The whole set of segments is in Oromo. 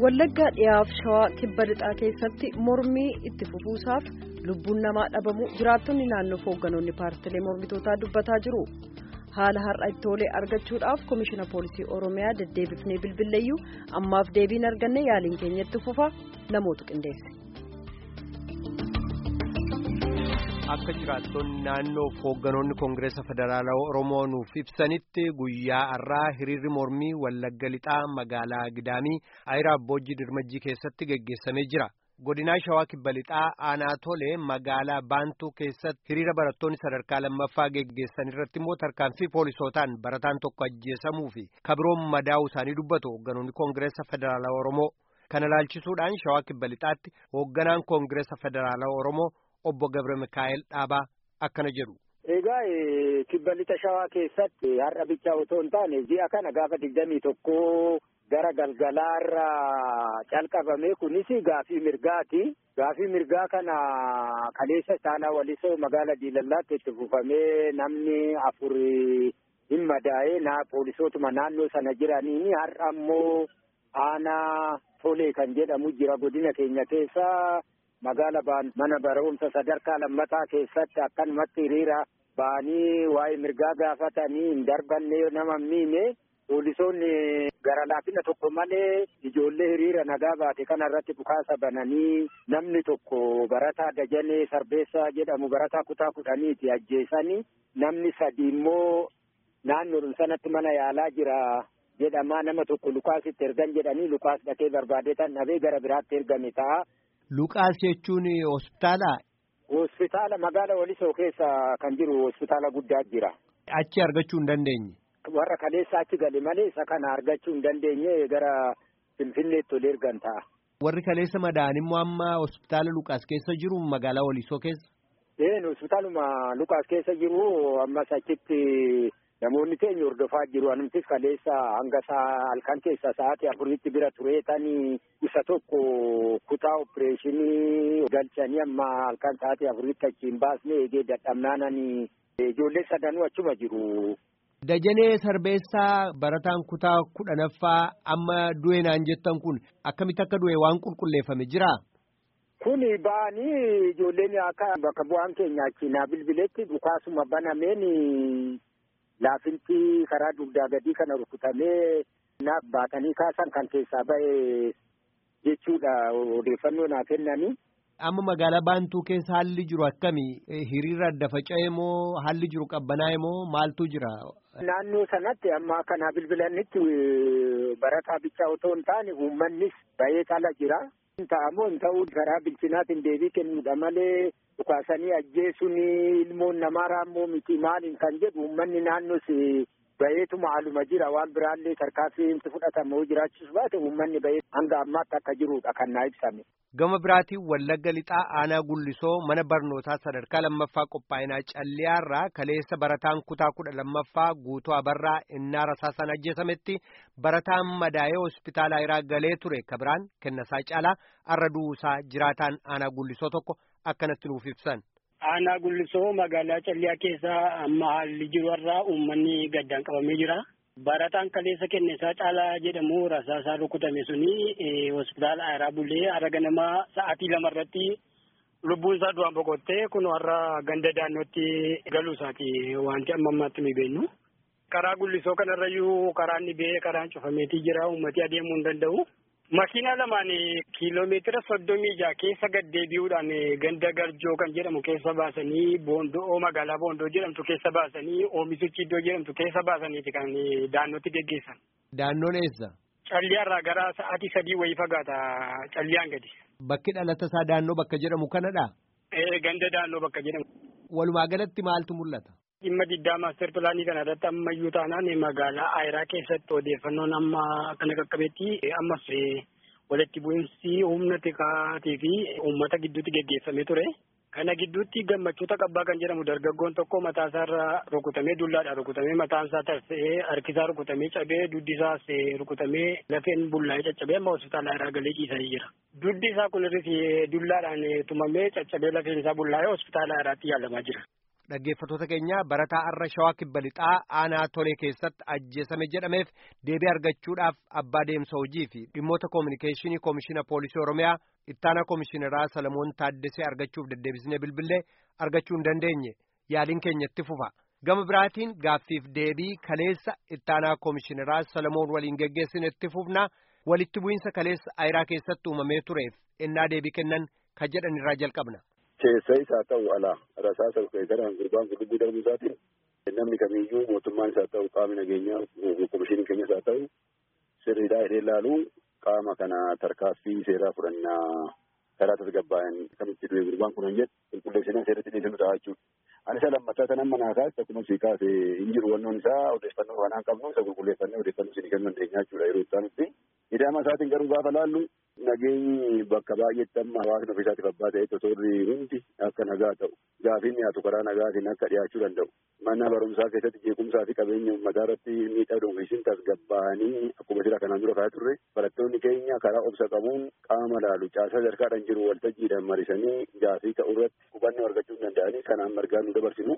Wallaggaa dhiyaaf shawaa kibba lixaa keessatti mormii itti fufuusaaf lubbuun namaa dhabamu jiraattonni naannoo hoogganoonni paartilee mormitootaa dubbataa jiru. Haala har'a itti tolee argachuudhaaf komishina poolisii Oromiyaa deddeebifnee bilbilleeyyuu ammaaf deebiin arganne yaaliin keenyatti fufa namootu qindeesse. Akka jiraattonni naannoo hoogganoonni Koongireesa Federaalawaa Oromoo nuuf ibsanitti guyyaa har'aa hiriirri mormii Wallagga Lixaa magaalaa Gidaamii Ayiraa Abboojjii Dirmajjii keessatti geggeessamee jira. Godinaa Shawaa Kibba Lixaa aanaa tolee magaalaa Baantuu keessatti hiriira barattoonni sadarkaa lammaffaa geggeessan irratti immoo tarkaanfii poolisootaan barataan tokko ajjeesamuu fi kabiroon madaa'uu isaanii dubbatu hoogganoonni Koongireesa Federaalawaa Oromoo. Kana ilaalchisuudhaan Shawaa Kibba Lixaatti hoogganaan Koongireesa Federaalawaa Oromoo obbo Gabre Mikaa'el Dhaabaa akkana jedhu. Egaa kibba lixa shawaa keessatti har'a bichaa otoo hin taane ji'a kana gaafa digdamii tokko gara galgalaarra calqabame kunis gaafii mirgaati. Gaafii mirgaa kana kaleessa isaanaa walisoo magaala diilallaatti itti fufamee namni afur hin madaa'ee na poolisootuma naannoo sana jiraniini har'a ammoo aanaa tolee kan jedhamu jira godina keenya keessa. magaala baan mana barumsa sadarkaa lammataa keessatti akkanumatti hiriira ba'anii waa'ee mirgaa gaafatanii hin darbanne nama miime poolisoonni gara laafina tokko malee ijoollee hiriira nagaa baate kana irratti dhukaasa bananii namni tokko barataa dajanee sarbeessaa jedhamu barataa kutaa kudhaniiti ajjeesanii namni sadi immoo naannoodhuma sanatti mana yaalaa jira jedhamaa nama tokko lukaasitti ergan jedhanii lukaas dhaqee barbaadeetan dhabee gara biraatti ergame ta'a. Luqaas jechuun hospitaala. Hospitaala magaala Walisoo keessa kan jiru hospitaala guddaa jira. Achi argachuu hin dandeenye. Warra kaleessa achi gale malee isa kana argachuu hin dandeenye gara Finfinneetti ol ergan ta'a. Warri kaleessa madaa'an immoo amma hospitaala Luqaas keessa jiru magaalaa Walisoo keessa. Een hospitaaluma Luqaas keessa jiru ammas achitti namoonni keenya hordofaa jiru anumtis kaleessa hanga halkan keessa sa'aatii afuritti bira tureetanii isa tokko kutaa opereeshinii galchanii amma halkan sa'aatii afuritti achiin baasne eegee dadhabnaananii ijoollee sadanuu achuma jiru. Dajanee Sarbeessaa barataan kutaa kudhanaffaa amma du'e naan jettan kun akkamitti akka du'e waan qulqulleeffame jiraa? Kuni ba'anii ijoolleen akka bakka bu'aan keenya achi naa bilbiletti dhukaasuma banameen laafinti karaa dugdaa gadii kana rukutamee naaf baatanii kaasan kan keessaa ba'e jechuudha odeeffannoo naa kennanii. Amma magaalaa Baantuu keessa haalli jiru akkami? Hiriira adda faca'e moo haalli jiru qabbanaa'e moo maaltu jira? Naannoo sanatti amma kana bilbilanitti barataa bichaa otoo hin taane uummannis ba'ee cala jira. Ta'amoo hin ta'uu karaa bilchinaatiin deebii kennuudha malee dhukaasanii ajjeesuun ilmoon namaa raammoo miti maaliin kan jedhu uummanni naannoos bayeetuma haaluma jira waan biraallee tarkaanfiin fudhatamu jiraachisu baate uummanni bayee hanga ammaatti akka jirudha kan naa ibsame. Gama biraatiin Wallagga Lixaa Aanaa Gullisoo mana barnootaa sadarkaa lammaffaa qophaa'inaa Calliyaarraa kaleessa barataan kutaa kudha lammaffaa guutuu abarraa innaa rasaasan ajjeesametti barataan madaa'ee hospitaala Ayiraa galee ture kabiraan kennasaa caalaa arra du'uusaa jiraataan Aanaa Gullisoo tokko akkanatti nuuf ibsan. Aanaa Gullisoo magaalaa Calliyaa keessa amma haalli jiru irraa uummanni gaddaan qabamee jira. Barataan kaleessa kennesaa caalaa jedhamu rasaasaa rukutame suni hospitaala Ayiraa bulee har'a ganamaa sa'aatii lama irratti lubbuun isaa du'aan boqottee kun har'a ganda daannootti galuu isaati wanti amma ammaatti nu beeknu. Karaa Gullisoo kanarrayyuu karaan dhibee karaan cufameetii jira uummati adeemuu hin danda'u. Makiinaa lamaan kiiloomeetira soddomii jaha keessa gad deebi'uudhaan ganda garjoo kan jedhamu keessa baasanii boondoo magaalaa boondoo jedhamtu keessa baasanii oomishatti iddoo jedhamtu keessa baasaniiti kan daannootti geggeessan. Daannoon eessa? Calliyaarraa gara sa'aatii sadii wayii fagaata calliyaan gadi. Bakki dhalata isaa daannoo bakka jedhamu kanadha? Ee ganda daannoo bakka jedhamu. Walumaa galatti maaltu mul'ata? Dhimma diddaa maaster pilaanii kana irratti ammayyuu taanaan magaalaa Ayiraa keessatti odeeffannoon amma kana qaqqabeetti ammas walitti bu'iinsi humna tikaatii fi uummata gidduutti geggeeffamee ture. Kana gidduutti gammachuuta qabbaa kan jedhamu dargaggoon tokko mataa isaarra rukutamee dullaadhaan rukutamee mataan isaa tarsa'ee harkisaa rukutamee cabee duddi isaas rukutamee lafeen bullaa'ee caccabee amma hospitaala Ayiraa galee ciisanii jira. Duddi isaa kun irratti dullaadhaan tumamee caccabee lafeen isaa bullaa'ee hospitaala Ayiraatti yaalamaa jira. dhaggeeffattoota keenya barataa arra shawaa kibba lixaa aanaa tolee keessatti ajjeesame jedhameef deebii argachuudhaaf abbaa deemsa hojii fi dhimmoota koominikeeshinii koomishina poolisii oromiyaa ittaanaa koomishineraa salamoon taaddesee argachuuf deddeebisnee bilbilee argachuu hin dandeenye yaaliin keenya itti fufa gama biraatiin gaaffiif deebii kaleessa ittaanaa koomishineraa salamoon waliin geggeessine itti fufna walitti bu'iinsa kaleessa ayiraa keessatti uumamee tureef ennaa deebii kennan kan jedhan irraa jalqabna. Keessa isaa ta'u alaa rasaasa garaan gurbaan kun lubbuu darbuu isaatiin namni kamiyyuu mootummaan isaa ta'u qaamni nageenyaa komishiniin keenya isaa ta'u sirriidhaa hidhee ilaalu qaama kana tarkaaffii seeraa fudhannaa karaa tasgabbaa'an kamitti du'e gurbaan kun hin jedhu qulqulleessinaa seeratti dhiyeessinu ta'a jechuudha. Ani isa lammataa tan amma naa kaase akkuma sii kaase hin jiru wannoon isaa odeeffannoo waan qabnu isa qulqulleeffannee odeeffannoo isin kennuu dandeenya jechuudha yeroo itti aanutti. Hidhaama isaatiin garuu gaafa laallu nageenyi bakka baay'eetti amma hawaasni ofiisaatiif abbaa ta'e totorri hundi akka nagaa ta'u gaafiin dhiyaatu karaa nagaatiin akka dhiyaachuu danda'u. Mana barumsaa keessatti jeequmsaa fi qabeenya uummataa irratti miidhaa dhuunfiisin tasgabbaa'anii akkuma jira kanaan dura kaa'aa turre barattoonni keenya karaa obsa qabuun qaama laalu caasaa sadarkaadhaan jiru waltajjiidhaan marisanii gaafii ta'u irratti hubannoo argachuu danda'anii kanaan margaa nu dabarsinu.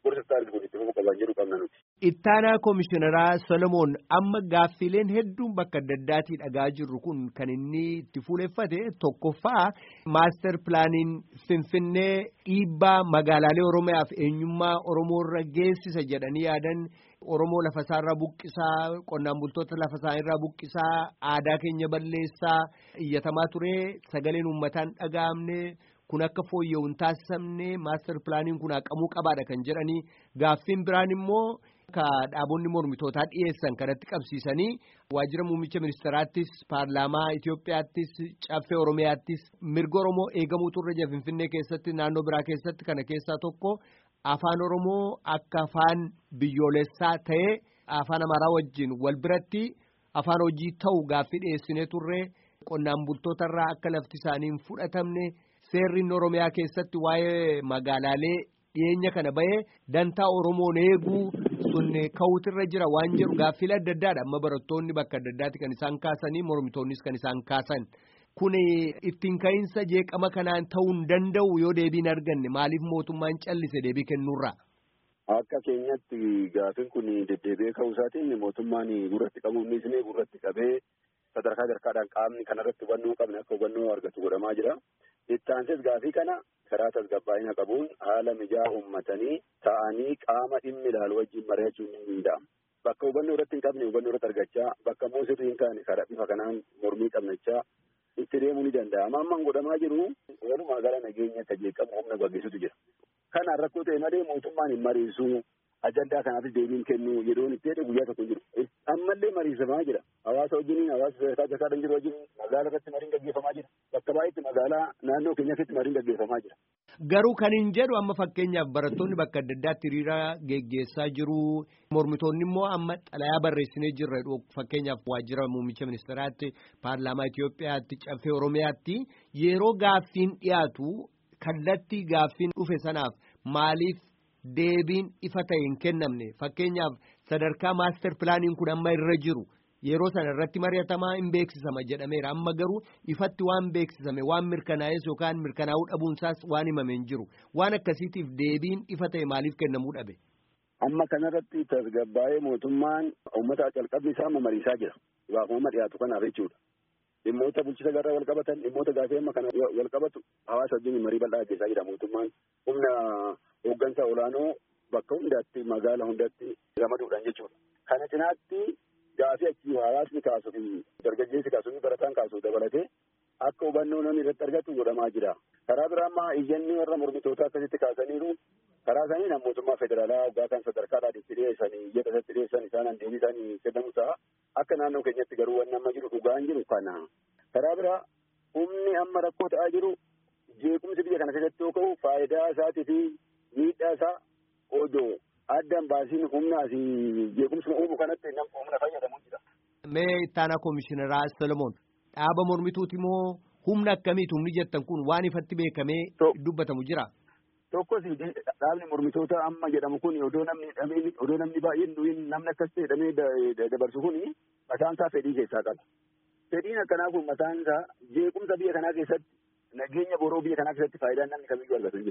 Ittaanaa Komishineraa Solomoon amma gaaffileen hedduun bakka adda addaatii dhagaa jirru kun kan inni itti fuuleffate tokkoffaa maaster pilaaniin Finfinnee dhiibbaa magaalaalee Oromiyaaf eenyummaa Oromoorra geessisa jedhanii yaadan Oromoo lafasaarraa buqqisaa qonnaan bultoota lafasaanirraa buqqisaa aadaa keenya balleessaa iyyatamaa ture sagaleen uummataan dhaga'amne. kun akka fooyya'u hin taasifamne maaster pilaaniin kun haqamuu qabaadha kan jedhanii gaaffiin biraan immoo ka dhaabonni mormitootaa dhiyeessan kanatti qabsiisanii waajjira muummicha ministeraattis paarlaamaa Itoophiyaattis caffee Oromiyaattis mirga Oromoo eegamuu turre jira Finfinnee keessatti naannoo biraa keessatti kana keessaa tokko afaan Oromoo akka afaan biyyoolessaa ta'ee afaan Amaaraa wajjin wal biratti afaan hojii ta'u gaaffii dhiyeessinee turre qonnaan bultootarraa akka lafti isaanii hin fudhatamne. Seerri Oromiyaa keessatti waa'ee magaalaalee dhiyeenya kana bahee dantaa Oromoon eeguu sun ka'uutirra jira waan jedhu gaaffilee adda addaadha. Amma barattoonni bakka adda addaatti kan isaan kaasanii mormitoonnis kan isaan kaasan. Kun ittiin ka'iinsa jeeqama kanaan ta'uu hin danda'u yoo deebiin arganne maaliif mootummaan callise deebii kennuurra? Akka keenyatti gaaffiin kun deddeebi'ee ka'uu isaatiin mootummaan gurratti qabuun dhiisnee gurratti qabee sadarkaa sadarkaadhaan qaamni kanarratti hubannoo qabne akka hubannoo argatu godhamaa jira. Itti aansees gaafii kana karaa tasgabbaa'ina qabuun haala mijaa'aa uummatanii ta'anii qaama dhimmi ilaalu wajjin mari'achuun ni danda'ama. Bakka hubannoo irratti hin qabne hubannoo irratti argachaa bakka immoo sirrii hin taane karaa bifa kanaan mormii qabnachaa itti deemuu ni danda'ama. Amma godhamaa jiru walumaa gala nageenya akka jeeqamu humna gaggeessutu jira. Kanaan rakkoo ta'e malee mootummaan hin mariisu ajandaa kanaafis deebiin kennu yeroon itti jedhe guyyaa tokko jiru. Ammallee mariisamaa jira. Hawaasa wajjin hawaasa sadarkaa sadarkaadhaan jiru wajjin magaalaa irratti mariin gaggeeffamaa jira. Bakka baay'eetti magaalaa naannoo keenya keessatti mariin gaggeeffamaa jira. Garuu kan hin jedhu amma fakkeenyaaf barattoonni bakka adda addaatti hiriira geggeessaa jiru. Mormitoonni immoo amma xalayaa barreessinee jirra fakkeenyaaf waajjira muummicha ministeeraatti paarlaamaa Itoophiyaatti caffee Oromiyaatti yeroo gaaffiin dhiyaatu kallattii gaaffiin dhufe sanaaf maaliif deebiin ifa ta'e hin kennamne fakkeenyaaf sadarkaa maaster pilaaniin kun amma irra jiru. Yeroo sana irratti mari'atamaa hin beeksisama jedhameera amma garuu ifatti waan beeksisame waan mirkanaa'es yookaan mirkanaa'uu dhabuunsaas waan himame hin jiru waan akkasiitiif deebiin ifa ta'e maaliif kennamuu dhabe. Amma kanarratti tasgabbaa'ee mootummaan uummata calqabni isaa mariisaa jira. Gaafuma dhiyaatu kanaaf jechuudha. Dhimmoota bulchiinsa garraa wal qabatan dhimmoota gaafii amma kana wal qabatu hawaasa wajjin marii bal'aa gaggeessaa jira mootummaan humna hooggansa olaanoo bakka hundaatti magaala hundaatti ramaduudhaan jechuudha. Kana cinaatti gaafii achi hawaasni kaasuu fi dargaggeessi kaasuu fi barataan kaasuu dabalatee akka hubannoo namni irratti argatu godhamaa jira. Karaa biraa ammaa iyyanni warra mormitootaa akkasitti kaasaniiru karaa isaanii nama mootummaa federaalaa waggaa kan sadarkaadhaan itti dhiyeessanii iyyata isatti dhiyeessan isaan deebii isaanii kennamu ta'a. Akka naannoo keenyatti garuu wanni amma jiru dhugaan jiru kana. Karaa biraa humni amma rakkoo ta'aa jiru jeequmsi biyya kana keessatti yoo ka'u faayidaa isaatii fi miidhaa isaa odoo addaan baasiin humnaa fi jeequmsuma uumu kanatti nam humna fayyadamu jira. Mee ittaanaa koomishineraa Solomoon dhaaba mormituuti moo humna akkamiiti humni jettan kun waan ifatti beekamee dubbatamu jira? Tokkos dhaabni mormitoota amma jedhamu kun odoo namni hidhamee odoo namni baay'een namni akkas ta'e hidhamee dabarsu kun mataan isaa fedhii keessaa qaba. Fedhiin akkanaa kun mataan isaa jeequmsa biyya kanaa keessatti nageenya boroo biyya kanaa keessatti faayidaan namni kamiyyuu argatu hin jiru.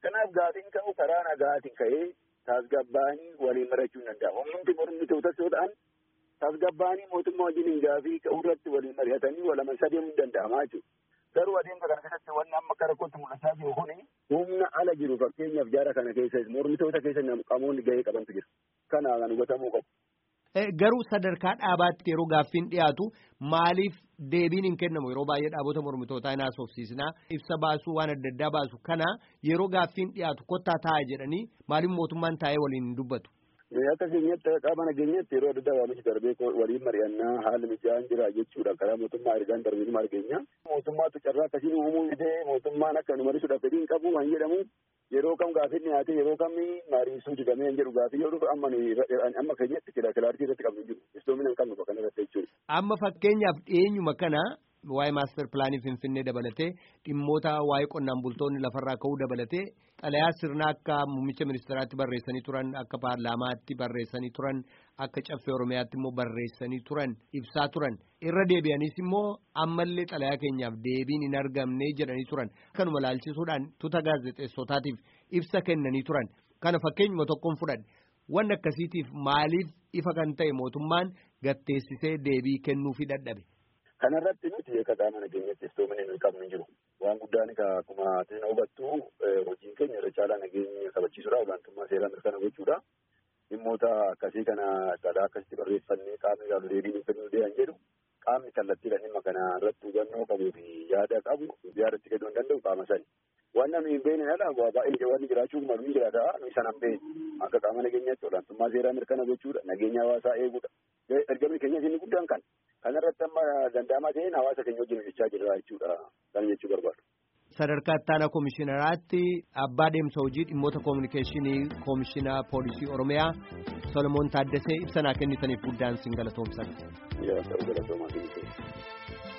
Kanaaf gaafiin ka'u karaa nagaatiin ka'ee tasgabbaanii waliin mari'achuu hin danda'a. Humnumti mormitoota yoo ta'an tasgabbaanii mootummaa wajjin gaafii ka'uu irratti waliin mari'atanii walama sadeemuu hin danda'amaa jechuudha. Garuu adeemsa kana keessatti wanni amma akka rakkootti mul'achaa jiru kuni humna ala jiru fakkeenyaaf jaara kana keessa mormitoota keessa qamoonni gahee qabantu jira. Kana kan hubatamuu qabu. Garuu sadarkaa dhaabaatti yeroo gaaffiin dhiyaatu maaliif deebiin hin kennamu yeroo baay'ee dhaabota mormitootaa hin haasofsiisnaa ibsa baasuu waan adda addaa baasu kana yeroo gaaffiin dhiyaatu kottaa taa'aa jedhanii maaliif mootummaan taa'ee waliin hin dubbatu. Akka keenyatti qaama nageenyatti yeroo adda addaa waamichi darbee waliin mari'annaa haala mijaa'aan jira jechuudha karaa mootummaa ergaan darbee nu argeenya. Mootummaatu carraa akkasiin uumuu fidee mootummaan akka nu mariisuudhaaf fedhiin qabu waan jedhamu yeroo kam gaaffiin dhiyaate yeroo kam mariisuu didamee hin jedhu gaaffii yoo dhufu amma amma keenyatti kilaartii irratti qabnu jiru istoomina hin qabnu bakka irratti jechuudha. Amma fakkeenyaaf dhiyeenyuma kana waa'ee maaster pilaanii finfinnee dabalatee dhimmoota waa'ee qonnaan bultoonni lafarraa ka'uu dabalatee xalayaa sirnaa akka muummicha ministeeraatti barreessanii turan akka paarlaamaatti barreessanii turan akka caffee oromiyaatti immoo barreessanii turan ibsaa turan irra deebi'anis immoo ammallee xalayaa keenyaaf deebiin hin argamne jedhanii turan kanuma laalchisuudhaan tuuta gaazexeessotaatiif ibsa kennanii turan kana fakkeenyuma tokkoon fudhadhe wanni akkasiitiif maaliif ifa kan ta'e mootummaan gatteessisee deebii kennuufii dadhabe. Kanarratti nuti akka qaama nageenyatti istoomina hin qabnu jiru. Waan guddaan akkuma atiin hubattu hojiin keenya irra caalaa nageenya kabachiisuudha. Olaantummaa seeraa mirkana gochuudha. Dhimmoota akkasii kana sadaa akkasitti barreeffannee qaamni ilaalu deebii nuuf kennuu deeman jedhu qaamni kallattiidhaan dhimma kana irratti hubannoo qabuu fi yaada qabu yaada itti kennuu hin danda'u qaama sani. Waan namni hin beekne ala baay'ee wanni jiraachuuf malu ni jiraata. Nuyi sana hin beekne akka qaama nageenyaatti olaantummaa seeraa mirkana gochuudha. Nageenya hawaasaa eeguudha. Ergamni keenyas inni guddaan kan. Kanarratti amma danda'amaa ta'een hawaasa keenya wajjin hojjechaa jirra jechuudha. Kan jechuu barbaadu. Sadarkaa ittaanaa koomishinaraatti abbaa deemsa hojii dhimmoota koominikeeshinii koomishinaa poolisii Oromiyaa Solomoon Taaddasee ibsa naa kennitaniif guddaan sin galatoomsan. Yaa ta'u galatoomaa